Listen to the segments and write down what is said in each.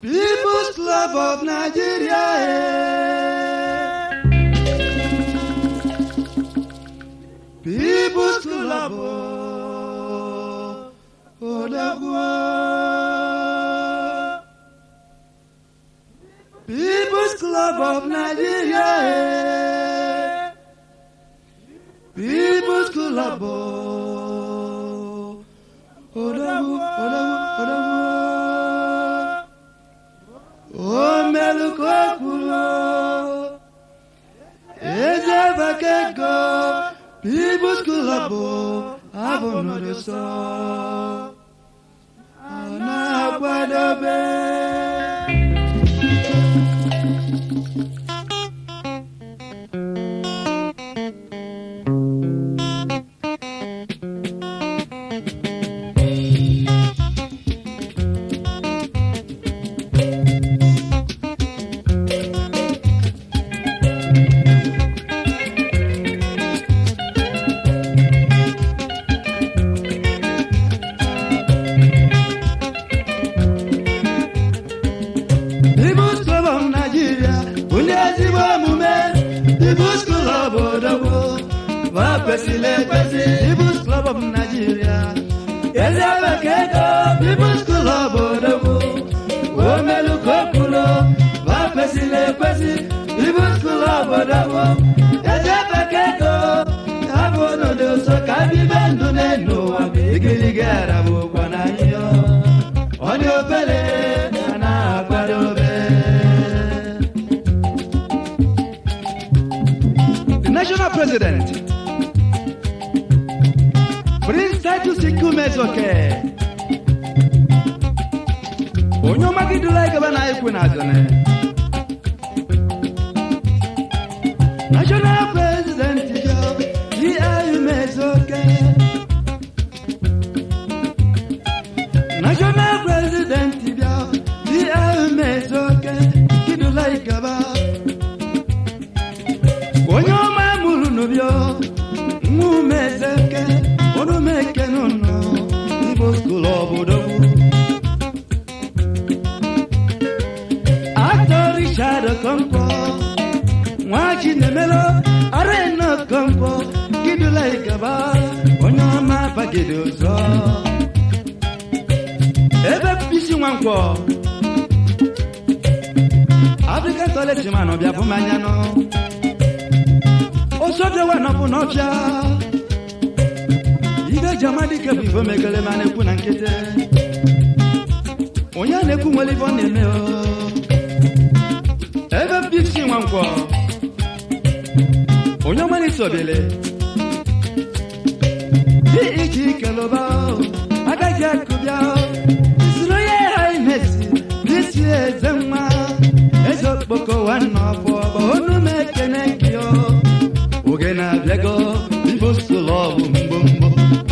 People's Club of Nigeria. eh. People's Club of Odagwa. People's Club of Nigeria. eh. People's Club of Odagwa. Odagwa. Odagwa. O melukokulo Eze bakego People's Club Abonodo so Ana akwadobe People's Club of Nigeria Ndị ezigbo omume People's Club Odogwu Wapesịla ekwesị People's Club of Nigeria Eze bekego People's Club Odogwu Omelukokulo Wapesịla ekwesị People's Club Odogwu Eze bekego Abụ n'ụdị ụsọ ka bibe ndụ n'elu ụwa Igirigi arabụkwa na ihe Onye obere a na-akwadobe The national president Prince Titus Ikumezoke onye ọmagidula gaba na ekwe na azane national president G.I. Umezoke national president bịa G.I. Umezoke kidula igaba onye ọma mụrụ n'ụbịọ nwa umezeke onumeke n'ụlọ igbo skul obodo atọ richard okonkwo nwa chinemelo arena okonkwo kidula igaba onye ọma bagide ụzọ ebe bisi nwankwọ african toilet man ọbịa bụ mmanya nọ osodewa nọbụ n'ọfịa ibe ji amadike bụ igbo megele ma na-ekwu na nkịtị onye a na-ekwu nwere ibe ọ na-eme o ebe bisi nwankwọ onye ọmana isobele dị iji keloba agaghị akụbịa isiri onye ha imesi n'isi eze nwa eze okpoko nwanne ọbụ ọbụ onu m ekene gị o oge na-abịago igbo skul ọbụ mgbomgbo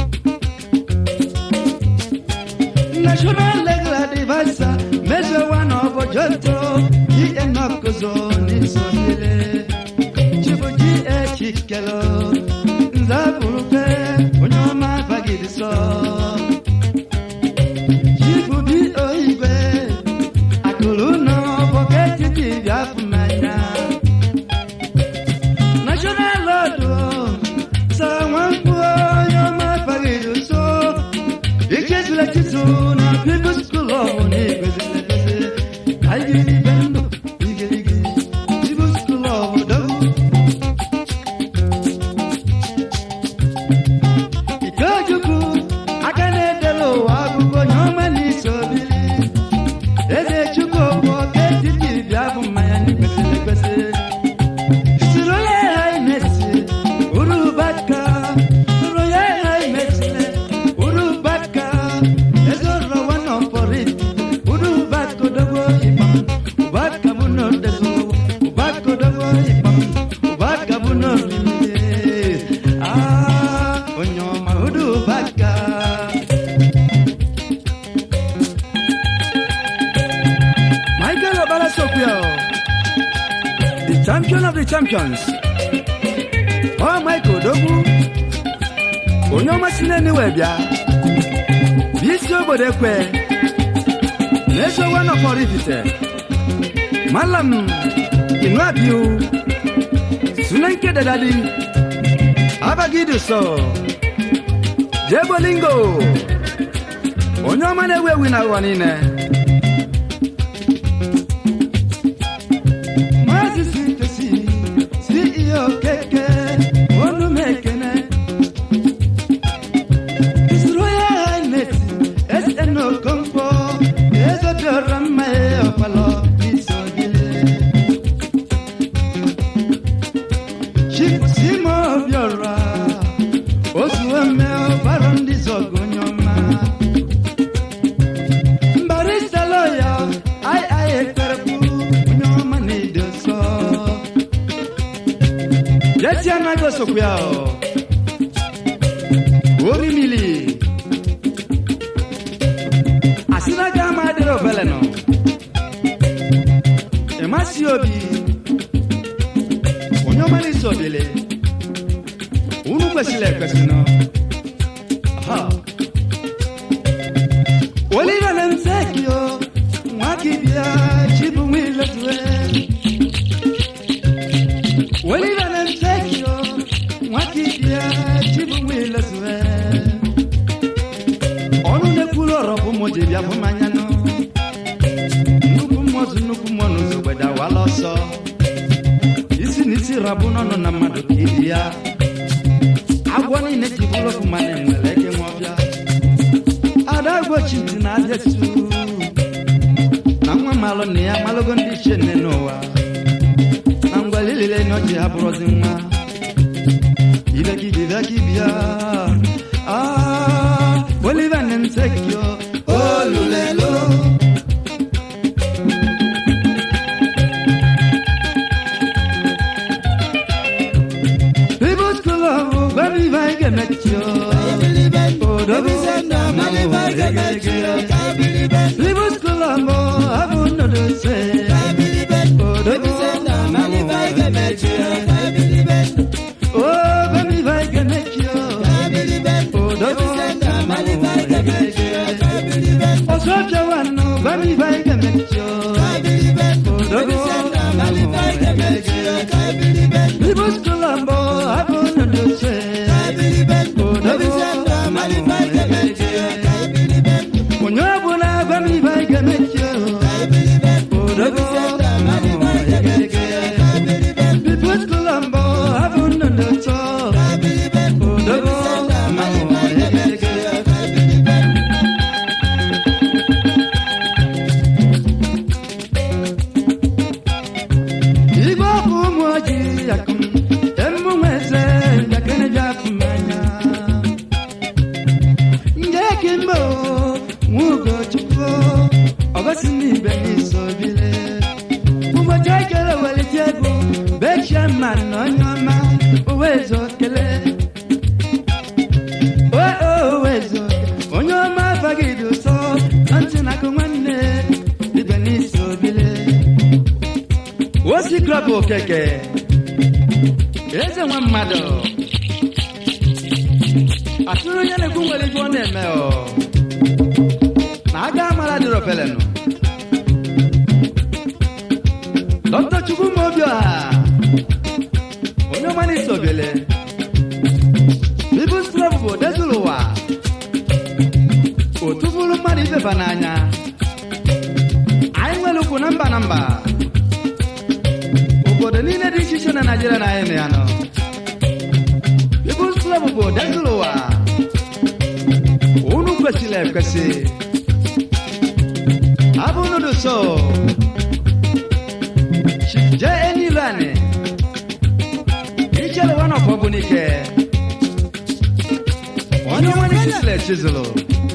national legal advisor measure one of ojonto ienokozo n'isonyere chibuji echikelo nzabụrụkwe onye ọma bagidi sọ chibubi oigwe akụrụ nọ bọketi dibịa afụ mmanya national lord sa nwamkpu onye ọma bagidi so ikezila chizu na people school ọhụ na igwezile ekwezi anyị jiri ibe ndụ igirigi people school ọhụ dogu ikechukwu aka na-edela ụwa akụkọ onye ọma na iso bili eze chukwu okwu ọka etiti bịa bụ mmanya n'ikwesịrị ekwesị siri onye ha imesi urubaka siri onye ha imesile urubaka eze ọrọwa nọ pọrit urubaka odogwo ịkpam ụbaka bụ n'odezo ụbaka odogwo ịkpam ụbaka bụ n'orimiri ah onye ọma urubaka Michael Obala Sokyo, the champion of the champions. Oh, Michael Dogu, onye ọma si n'eniwe bịa bụ isi obodo ekwe n'eso wa nọkpọrọ ifite malam inu abiu sunenke dadadi abagidu so jebolingo onye ọma na-ewu ewu na ụwa niile maazị sitosi ceo keke onu m ekene His Royal Highness SN Okonkwo ezobiọra mma ya ọkpalọ isogide Chief Simo Obiora ozuome ọbara ndị zọgụ onye ọma mbarista lọya ai ai ekperekwu onye ọma na-ede nsọ jesi anaghị osokwu ya ọ orimili asịnaga ama adịrị obele nọ ịmasị obi onye ọma na-eso obele unu kwesịrị ekwesị nọ Ha. oliva na msekio nwakibia chibu mwilotue oliva na msekio nwakibia chibu mwilotue ọnụ na-ekwuru ọrọ bụ mụ ji bịa bụ mmanya nụ nnukwu mmụọzụ nnukwu mmụọ n'ụzọ gbede awala ọsọ isi na isi rabụ n'ọnụ na mmadụ ka ibi ya agwọ niile ji bụrụ ofu mana enwere eke nwa ọbịa ada gbochi ntị na aja su na nwa malụ na ya malụgo ndị ichie nne n'ụwa na ngwa lilile na ọchị ha bụrụzi nwa ibekibibekibia ah, oliva nemsekio olulelo People's Club, baby, I can make you. Oh, the People's Club, I won't know to say. Oh, the Oh, baby, I can make you. Oh, the Oh, so Joanna, baby, I can make you. Oh, the People's Club, I won't know to say. Oh, the Onye ọbụla gwa m ibe anyị ga-emechi odogo People's Club mbọ abụ nnụnụ ụtọ odogo Igbo bụ ụmụ ojii akụm emume eze njakịrị bịa afụ mmanya nje kimbo nwugo chukwu ọgosi n'ibe n'iso bile ụbọchị ekele welite egwu bechie mma na onye ọma uwezo kele owezo onye ọma bagide ụsọ na ntị na-akụ nwanne ibe n'iso bile osi klọb okeke eze nwa mmadụ atụrụ onye na-ekwu nwere ife ọ na-eme ọ na aga amara dịrị ofelenụ dọkịta chukwu ma obi ọha onye ọma na isobele bibus klọb bụ odezuru ụwa otu bụrụ mmadụ ibeba n'anya anyị nwere ukwu na mba na mba obodo niile dị iche iche na naijiria na anyị na ya nọ People's Club bụ odezuru ụwa unu kwesịrị ekwesị abụ unu dị so jee enilani ichere nwa nọkọ bụ n'ike onye nwere chisịlị chizụlụ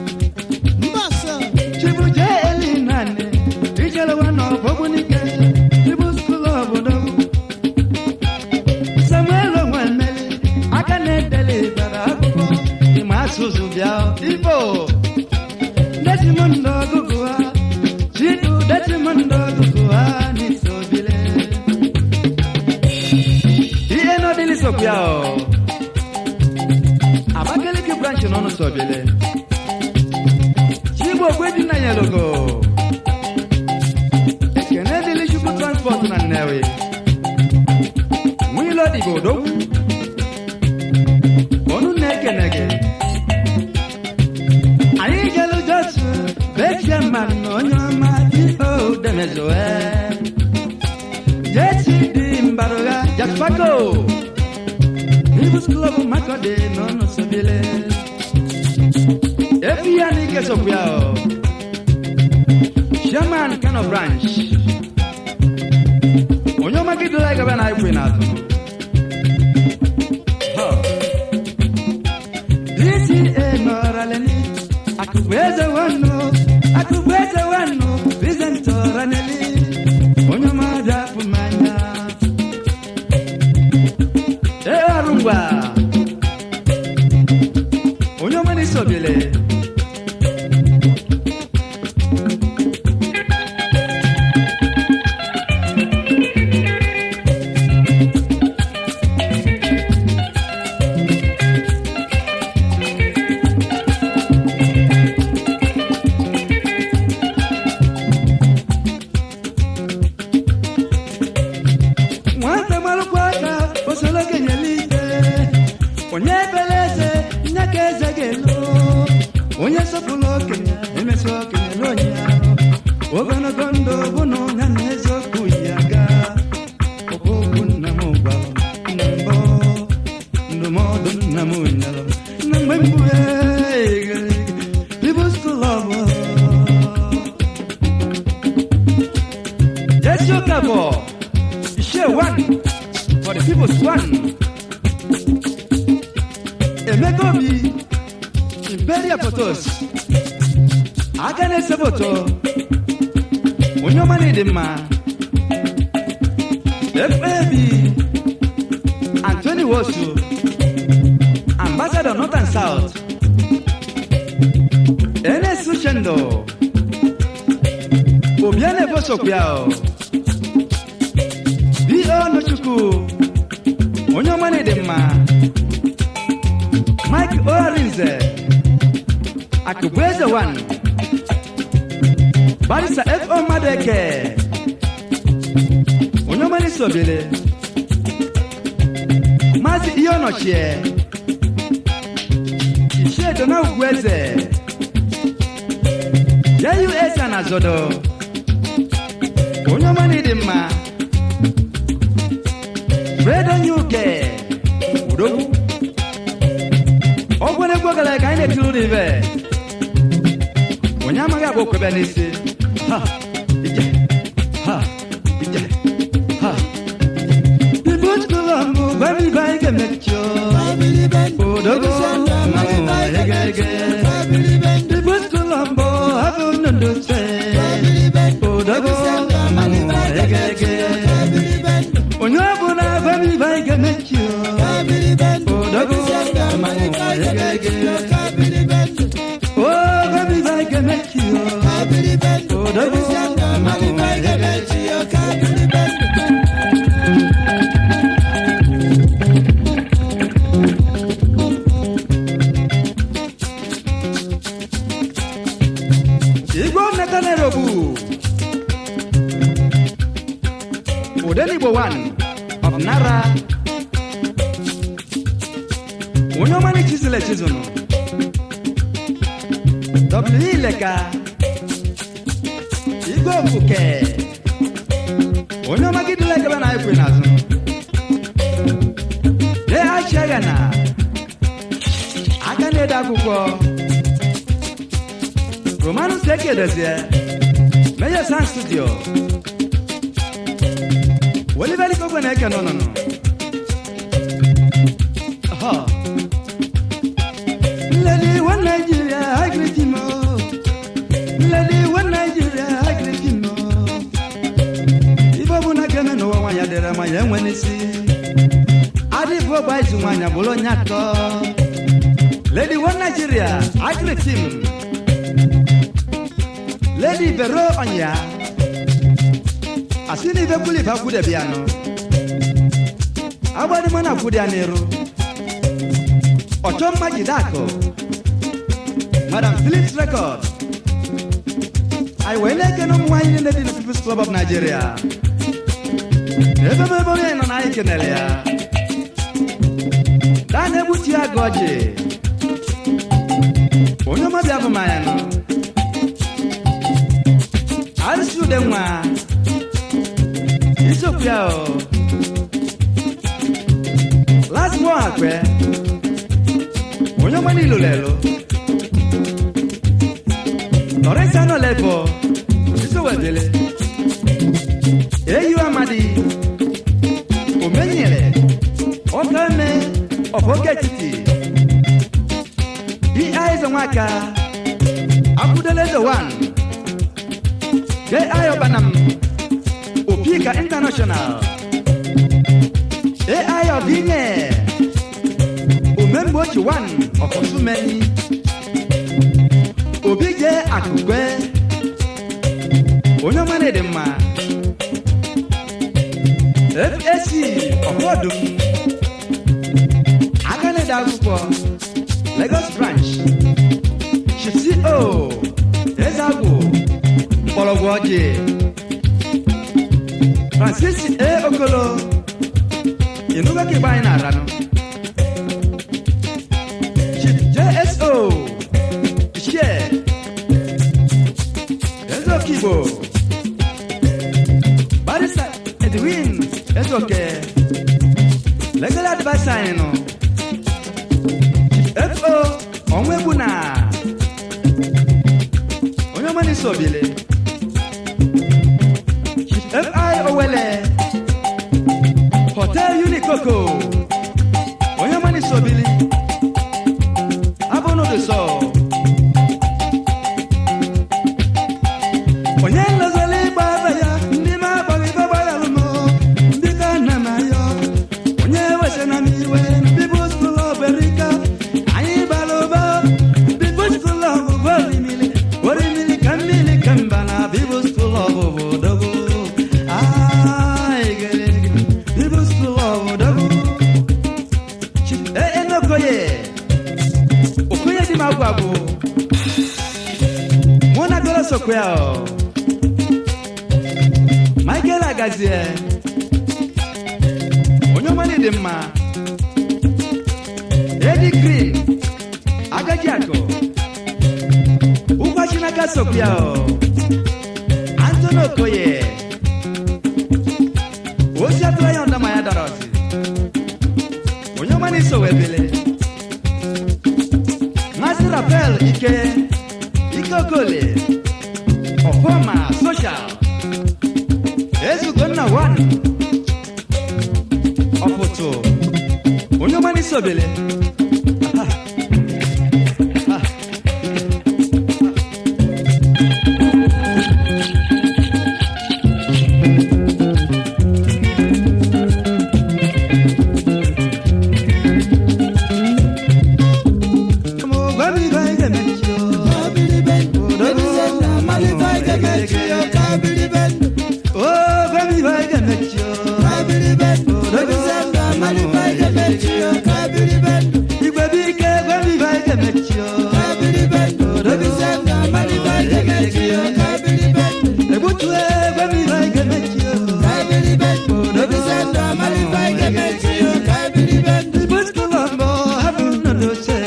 chibu jee elinani ichere nwa nọkọ bụ n'ike People's Club bụ samuel onwemeli aka na-edele bara akwụkwọ ịma asụsụ bịa igbo desimondo ọgụgụ ha chidu desimondo ọgụgụ ha n'isobile ihe n'ọdịlị sokwa ọ abakaliki branch n'ọnụ sobile chigbo ogwe dị na nyelogo ọdịgo odogwu ọnụ na-ekene gị anyị jelu josu bechie mmadụ na onye ọma ife demezoe jesi dị mbarụgha jaspago Rivers Club Makode n'ọnụ sobele efi ya na ike sokwu ya o Chairman Kano Branch onye ọma gị dịla gaba na ikwe n'azụ Huh. DCA nọrọleni akụkụ eze nwannu akụkụ eze nwannu Vincent ọraneli onye ọma dị afụ mmanya ee ọrụ ngwa onye ọma na-esobele nwata marụkwa aka osoro kenyela ike onye ebere eze nye ka eze ga-elo onye sọpụrụ okenye emesi okenye n'onye ahụ ogologo ndụ bụ na onye na eziokwu ya ga okwu nna m gwara m na mbụ ndụmọdụ nna m nyere m na mgbe mbụ People's Club Jesse Okafor share one for the people's one. Emeka Obi, Imperial Photos, aka na-ese foto, onye ọma na-ịdị mma, FAB, Anthony Wosu, Ambassador North and South, NS Uchendo, Obiane Bosokwuao, B.O. Nochukwu, onye ọma na-ịdị mma, Mike Orinze, Akụbụeze One, Barisa F.O. Madeke, onye ọma na-esi obele, Maazị Ihe Ọnọchie, Ichie Dona Ugwueze, JUS na Zodo, onye ọma na-ịdị mma, Fredo Nyuke, Udogwu, ọ gwara egwu gara ka anyị na-etiri ụlọ ibe onye amaghị agba okwebe n'isi ha ije ha ije ha ibu skụlọ mbụ gwara ibe anyị ga-emechi odogo mmanwụ egege ibu skụlọ mbụ abụ nnụnụ se odogo mmanwụ egege onye ọbụla gwara ibe anyị ga-emechi odogo mmanwụ egege Oh, baby, I can make you. Oh, the mama, I can Igbo Natanerobu. Odenigbo one of Nara. Onye ọma na chisile chizunu. W Ileka. Igwe Ofuke. Onye ọma gị dịla ekebe na ekwe n'azụ. Lee Achiaga na aka na-ede akwụkwọ. Romanus Ekedezie. Major Sound Studio. Oliver Ikogwe na-eke n'ụnụnụ. Aha. Lady one Nigeria, I greet him. oh. Lady one Nigeria, I greet him. oh. Ife ọ bụ na keme n'ụwa nwaanyị dịrị ma ya enwe n'isi. Adịbụ ọgba izu nwaanyị bụrụ onye atọ. Lady one Nigeria, I greet him. Lady Vero Onya. Asị na ife kwuli ife akwụdebi ya nọ. Agbadị mụ na akwụdị ya n'iru. Ọchọ mma jide akụ. Madam Phillips Record. Anyị wee na-ekene ụmụ nwaanyị niile dị na People's Club of Nigeria. Ebe m ebe onye nọ na anyị kenere ya. daa na-egbutu ya gị ọjị onye ọmọbịa bụ manya nọ arụsị ude nwa isiokwu ya o lazimo akpẹ onye ọma n'ilo lelo lọrịsa nọ lẹbọ isowedele eyi amadi omenyere ọka eme ọbọge etiti di aizo nwaka akwụdele eze wan ge ayo banam opika international ai ọdịnye omemgbe ochi wan ọkọsumeni obi je akụkwe onye ọma na-ede mma fac ọkọdụm aka na-ede akwụkwọ lagos branch chifco ezagwụ mgbọrọgwụ ọjị francis a okolo inuga ke bayi na rano chief jso iṣẹ ezo kibo barisa edwin ezoke legal adviser inu chief fo ọnwa egbu na onye ọma n'isi obile chief fi owele hotel unikoko onye mani sobili abụ n'ụdị sọ onye nlozoli ịgba ebe ya ndị ma agbaghị ibe gbara alụmọ ndị ka nna m ayọ onye wese na m iwe bibụ skul oberika anyị bara ụba bibụ skul ọbụbụ orimili orimili ka mmiri ka mba na bibụ skul ọbụbụ dogo bibụ skul ọbụdogo enokoye okoye di m agwa bụ mụ na goro sokwe ya ọ michael agazie onye ọmali dị mma edi green agaji akụ ụgwa chinaka sokwe ya ọ antoni okoye ozi atụrụ ya ndama ya dara ọsị onye ọma na-eso webele Mazi Rafael Ike Ike Okole Ọfọma Social Ezugonna One Ọpụtụ onye ọma n'isi obele Aha. Ah. Mo gwa mi gwa ige mechi o. Oh, gwa mi gwa ige mechi o. Igwe bi ike gwa mi gwa ige mechi o. Egbutue gwa mi gwa ige mechi o. Ibu skulombo habu nodo se.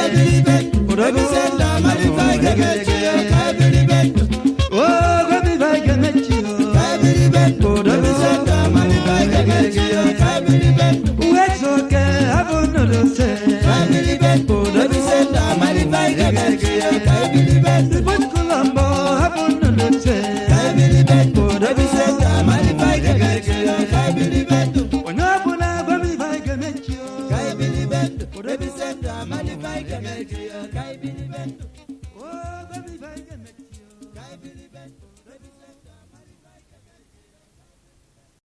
Oh, gwa mi gwa ige mechi o. Uwezoke habu nodo se. Ibu skulombo habu nodo se. Onye ọbụla gwa mi gwa ige mechi o. Kai Billy Bendo, Represent Amali Kai Gamel, Kai Billy Bendo.